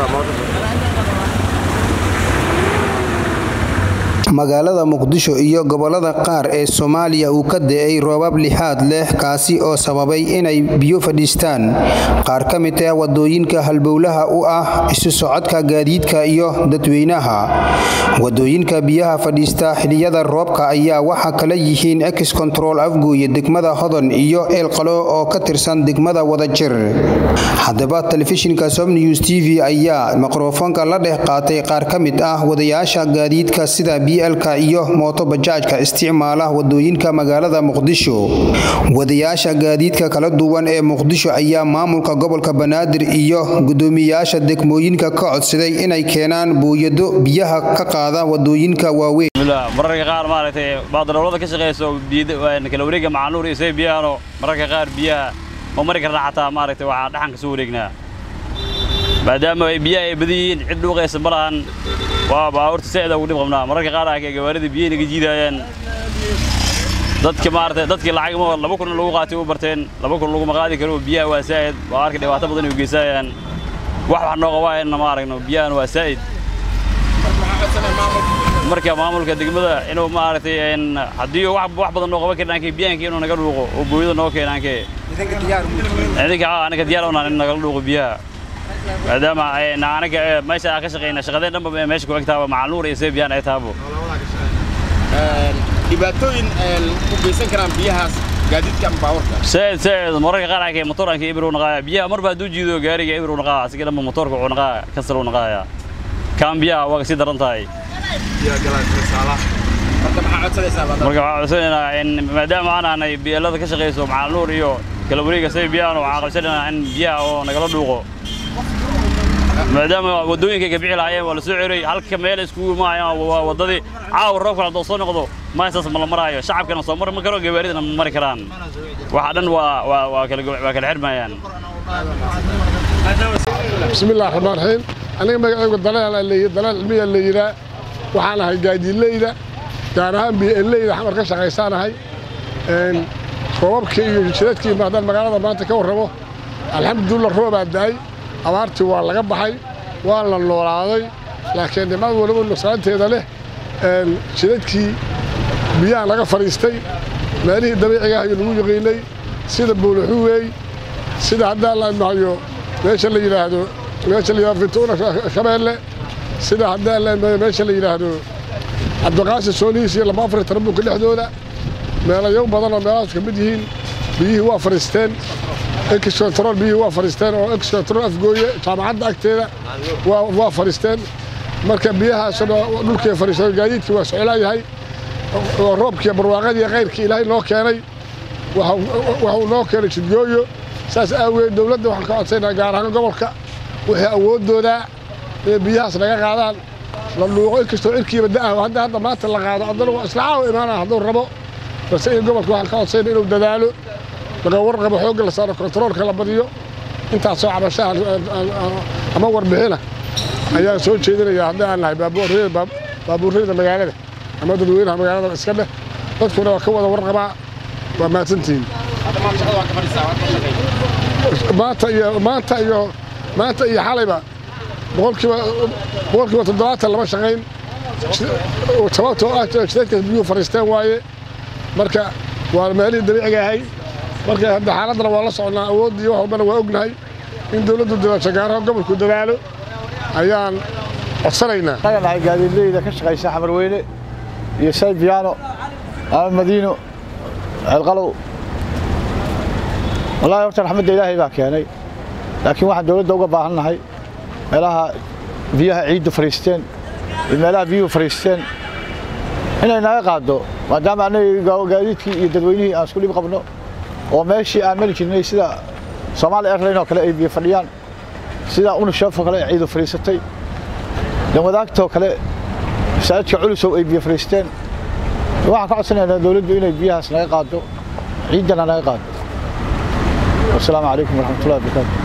magaalada muqdisho iyo gobolada qaar ee soomaaliya uu ka da'ay roobab lixaad leh kaasi oo sababay inay biyo fadhiistaan qaar ka mid ah wadooyinka halbowlaha u ah isu socodka gaadiidka iyo dadweynaha wadooyinka biyaha fadhiista xiliyada roobka ayaa waxa kala yihiin ex control afgooye degmada hodon iyo eelqalo oo ka tirsan degmada wadajir haddaba telefishinka somnews t v ayaa mikrofoonka la dhex qaatay qaar ka mid ah wadayaasha gaadiidka sida blka iyo mooto bajaajka isticmaala wadooyinka magaalada muqdisho wadayaasha gaadiidka kala duwan ee muqdisho ayaa maamulka gobolka banaadir iyo gudoomiyaasha degmooyinka ka codsaday inay keenaan buuyado biyaha ka qaada wadooyinka waaweyn mararka qaar maaragtay baadalowlada ka shaqeyso kala wareega macanuur iyo say biyahaano mararka qaar biyaha ma mari karna xataa maaragtay waxaa dhaxan ka soo wareegnaa maadaama biyaha ay badan yihiin cid dhuuqaysa ma lahan waa baabuurta saa'ida ugu dhib qabnaa mararka qaar ah gawaarida biyaha naga jiidaayaan dadka maaragtay dadkii lacag ma laba kun lagu qaatay u barteen laba kun laguma qaadi karo biyaha waa saa'id waa arka dhibaato badan ay geysaayaan wax wax noo qabaayana ma aragno biyahan waa saa'id marka maamulka degmada inuu maaragtay haddii wax wax badan noo qaban karin aankay biyahankii inuu naga dhuuqo oo booyada noo keena aankee idinka anaga diyaar unaan in nagala dhuuqo biyaha maadaama anaga meesha aan ka shaqeyna shaqadeen dhanba meesha ku egtaaba macaluur iyo seebiyaan ay taabo dhibaatooyin u geysan karaan biyahaas gaadiidka ama baabuurka said said mararka qaar aankay motor aankay ibir u naqaaya biyaha marba hadduu jiido gaariga ibir u naqaa asiga dhanba motorka uu naqaa kasal u naqaaya kaan biyaha waa kasii daran tahay marka maxaa codsanaysaa marka waxaan codsanaynaa maadaama aan aanay biyeelada ka shaqeyso macaluur iyo kala wareega say biyahan waxaan codsanaynaa in biyaha oo nagala dhuuqo maadaama wadooyinka ka bixi lahaayeen waa la soo ceray halka meel iskugu imaayaan waa wadadii caawa roobka haddoo soo noqdo maasaas ma la maraayo shacabkana soo mari ma karo gawaaridana ma mari karaan waxa dhan waa waa waa kala waa kala xirmayaan bismillaah raxmaan raxiim aniga magacaygu dalaal dalaal cilmiya la yidhaa waxaan ahay gaadiidleyda gaar ahaan bieleyda xamar ka shaqaysaanahay roobabkii iyo jidadkii maadaan magaalada maanta ka warramo alxamdulillah roobaa da'ay abaartii waa laga baxay waa la noolaaday laakiin dhimad waliba nuqsaanteeda leh jidadkii biyaha laga fadhiistay meelihii dabiiciga ah iyo lagu yaqiinay sida buulaxuweey sida haddaan la imahayo meesha la yidhaahdo meesha la yidhahdo fintuuna shabeelle sida haddaan la imahayo meesha la yidhaahdo cabdiqaasi soonihiis iyo laba afar tarabuunka dhexdooda meelayo badan oo meelahaas ka mid yihiin biyihii waa fadhiisteen excontrol biyihii waa fadhiisteen oo excontrol afgooye jaamacadda agteeda waa fadhiisteen marka biyahaasna dhulkii fadhiisteen gaadiidkii waa socolaayahay oo roobkii barwaaqadii kayrkii ilaahay noo keenay waxuu noo keenay jidgooyo saas aaweed dowladda waxaan ka codsaynaa gaar ahaan gobolka wixii awooddoodaa inay biyahaas naga qaadaan la dhuuqo inkastoo cirkiiba da'ah hadda hadda maanta la qaado haddana waa isla caawa imaanaa hadduu rabo balse in gobolka waxaan ka codsaynaa inuu dadaalo laga warqabo xoogga la saaro kontaroolka la badiyo intaasoo cabashaha ama warbixina ayaan soo jeedinayaa haddii aan nahay baabuurreyda magaalada ama dadweynaha magaalada iska dheh dadkuna waa ka wada warqabaa waa mahadsantihiin maanta iyo maanta iyo maanta iyo xalayba boqolkiiba boqolkiiba toddobaatan lama shaqayn sababtoo ah jidadkaas biyuhu fadhiisteen waaye marka waa meelihii dabiiciga ahay marka hadda xaaladdana waa la soconnaa awooddii wax walbana waa ognahay in dowladdu dadaasho gaaraha gobolku dadaalo ayaan codsanaynaa anaga nahay gaadiidleyda ka shaqaysa xamarweyne iyo saybiyaano ama madiino ceelqalow wallaahi horta raxmadda ilaahay baa keenay laakiin waxaan dowladda uga baahan nahay meelaha biyaha ciiddu fadhiisteen iyo meelaha biyuhu fadhiisteen inay naga qaaddo maadaama annaga gaadiidkii iyo dadweynihii aan isku dhib qabno oo meeshii aan mari jirnay sida soomaali airline oo kale ay biyo fadhiyaan sida unisheef oo kale ay ciidu fadhiisatay danwadaagtoo kale masaajidka culusow ay biyo fadhiisteen waxaan ka codsanaynaa dowladdu inay biyahaas naga qaaddo ciiddana naga qaaddo wasalaamu calaykum waraxmatullahi wabarakaatu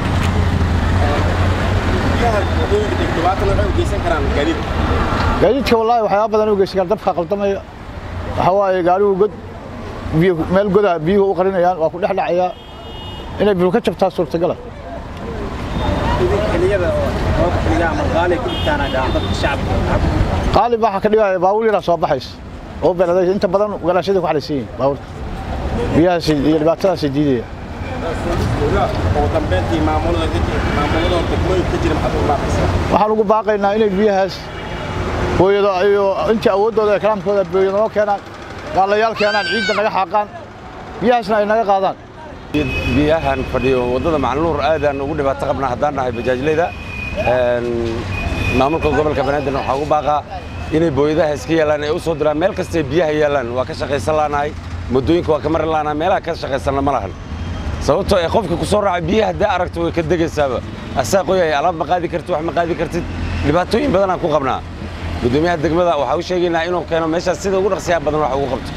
gaadiidka wallaahi waxyaaba badan u geysan kara dabka qaldamaya waxaa waaye gaarigu god biyo meel godaha biyuhu u qarinayaan waa ku dhex dhacayaa inay biyo ka jabtaa suurtagala qaalib waxaa ka dhigaya baawur yaraa soo baxaysa oo beladay inta badan galaashada ku xalaysan yihiin baawurta biyahaas iyo dhibaatadaas diidaya ugu dambeyntii maamulada maamulada degmooyinka ka jira maxaad ugu baaqaysaa waxaan ugu baaqaynaa inay biyahaas booyado iyo intii awooddooda ee kalaamkooda booyado noo keenaan gaalayaal keenaan ciidda naga xaaqaan biyahaasna ay naga qaadaan biyahan fadhiyo waddada macluur aadaan ugu dhibaato qabnaa haddaan nahay bajaajleyda maamulka gobolka banaadir waxaa ugu baaqaa inay booyadaha iska yeelaan ay u soo diraan meel kastay biyaha yeelaan waa ka shaqaysan laanahay muddooyinka waa ka mari laanahay meelaha ka shaqaysanna ma lahan sababtoo ee qofka ku soo raaca biyaha haddii aragto way ka degaysaaba asaa qoyaya alaab ma qaadi kartid wax ma qaadi kartid dhibaatooyin badanaan ku qabnaa guddoomiyaha degmada waxaa u sheegaynaa inuu keeno meeshaas sida ugu dhaqsiyaha badan wax ugu qabto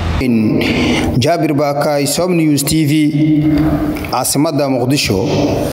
jaabir baakaay som news t v caasimadda muqdisho